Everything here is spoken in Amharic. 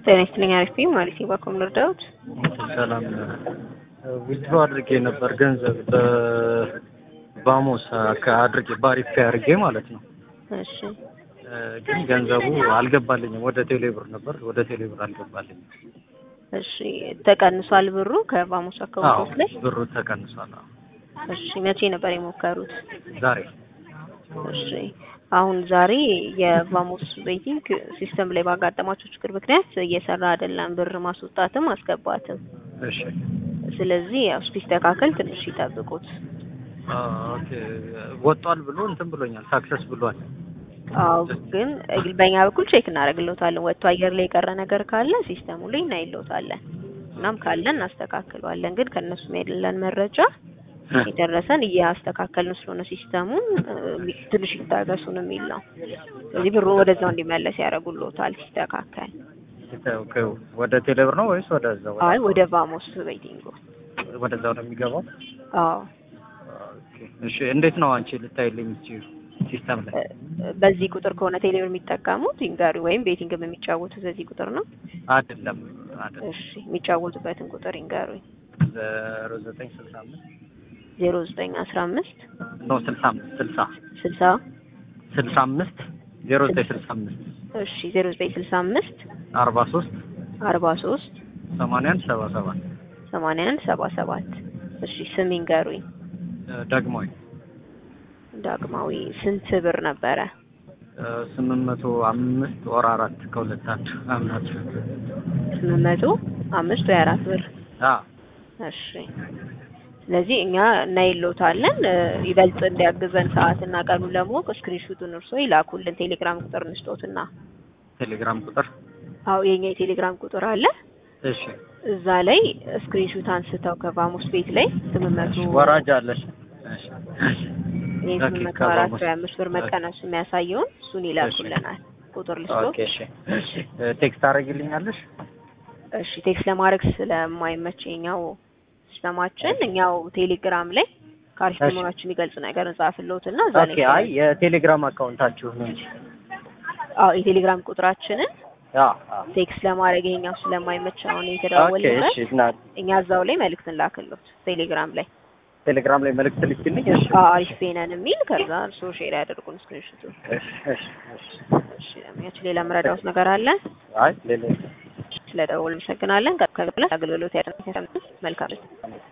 ጤና ይስጥልኝ። አሪፍ ነኝ። ማለት ባኮም ልርዳዎት? ሰላም ዊዝድሮ አድርጌ ነበር ገንዘብ በባሞስ አድርጌ ባሪፍ አድርጌ ማለት ነው። እሺ ግን ገንዘቡ አልገባልኝም። ወደ ቴሌብር ነበር፣ ወደ ቴሌብር አልገባልኝም። እሺ ተቀንሷል ብሩ ከባሞስ አካውንት ላይ? ብሩ ተቀንሷል። አዎ። እሺ መቼ ነበር የሞከሩት? ዛሬ እሺ አሁን ዛሬ የቫሞስ ቤቲንግ ሲስተም ላይ ባጋጠማቸው ችግር ምክንያት እየሰራ አይደለም፣ ብር ማስወጣትም ማስገባትም። እሺ ስለዚህ ያው እስኪስተካከል ትንሽ ይጠብቁት። ኦኬ ወጧል ብሎ እንትን ብሎኛል፣ ሳክሰስ ብሏል። አዎ ግን በእኛ በኩል ቼክ እናደርግልዎታለን። ወጥቶ አየር ላይ የቀረ ነገር ካለ ሲስተሙ ላይ እናይልዎታለን። እናም ካለ እናስተካክለዋለን። ግን ከእነሱ ያለን መረጃ የደረሰን እያስተካከልን ስለሆነ ሲስተሙን ትንሽ ይታገሱን የሚል ነው። ስለዚህ ብሩ ወደዛው እንዲመለስ ያደርጉልዎታል ሲስተካከል። ወደ ቴሌብር ነው ወይስ ወደዛው? አይ ወደ ቫሞስ ቤቲንጉ ወደዛው ነው የሚገባው። አዎ እሺ እንዴት ነው አንቺ ልታይልኝ እቺ ሲስተም ላይ? በዚህ ቁጥር ከሆነ ቴሌብር የሚጠቀሙት ይንገሩ፣ ወይም ቤቲንግም የሚጫወቱት በዚህ ቁጥር ነው? አይደለም አይደለም። እሺ የሚጫወቱበትን ቁጥር ይንገሩኝ። ዜሮ ዘጠኝ ስልሳ አምስት ዜሮ ዘጠኝ አስራ አምስት ኖ ስልሳ አምስት ስልሳ ስልሳ ስልሳ አምስት ዜሮ ዘጠኝ ስልሳ አምስት እሺ ዜሮ ዘጠኝ ስልሳ አምስት አርባ ሶስት አርባ ሶስት ሰማንያ አንድ ሰባ ሰባት ሰማንያ አንድ ሰባ ሰባት እሺ ስም ይንገሩኝ። ዳግማዊ ዳግማዊ ስንት ብር ነበረ? ስምንት መቶ አምስት ወር አራት ከሁለት አንድ አምናት ስምንት መቶ አምስት ወይ አራት ብር አ እሺ ስለዚህ እኛ እናይሎታለን። ይበልጥ እንዲያግዘን ሰዓትና ቀኑን ለማወቅ ስክሪንሹቱን እርሶ ይላኩልን። ቴሌግራም ቁጥር እንስጦትና ቴሌግራም ቁጥር አዎ የኛ የቴሌግራም ቁጥር አለ። እሺ እዛ ላይ ስክሪንሹት አንስተው ከቫሞስ ቤት ላይ ስምንት መቶ ወራጅ አለሽ እሺ ይህ ስምንት መቶ አራት ወይ አምስት ብር መቀነሱ የሚያሳየውን እሱን ይላኩልናል። ቁጥር ልስጦ ኦኬ እሺ እሺ ቴክስት አደርግልኛለሽ? እሺ ቴክስት ለማድረግ ስለማይመቸኛው ሲስተማችን እኛው ቴሌግራም ላይ ከአሪፍ እሺ። መሆናችን የሚገልጽ ነገር እንጻፍልዎትና እዛ ላይ ኦኬ አይ የቴሌግራም አካውንታችሁ ነው እንጂ አዎ የቴሌግራም ቁጥራችንን አ አ ቴክስት ለማድረግ ይሄኛው ስለማይመች አሁን ኦኬ የተደዋወልንበት እሺ እና እኛ እዛው ላይ መልእክት እንላክልዎት ቴሌግራም ላይ ቴሌግራም ላይ መልእክት ልክልኝ። እሺ አዎ አሪፍ ፔነን የሚል ከዛ እርስዎ ሼር ያደርጉን ስክሪንሾቱ። እሺ እሺ እሺ እሺ ለሚያች ሌላ መረዳዎት ነገር አለ? አይ ሌላ ስለደወሉ አመሰግናለን። ከብለ አገልግሎት ያደረገ መልካም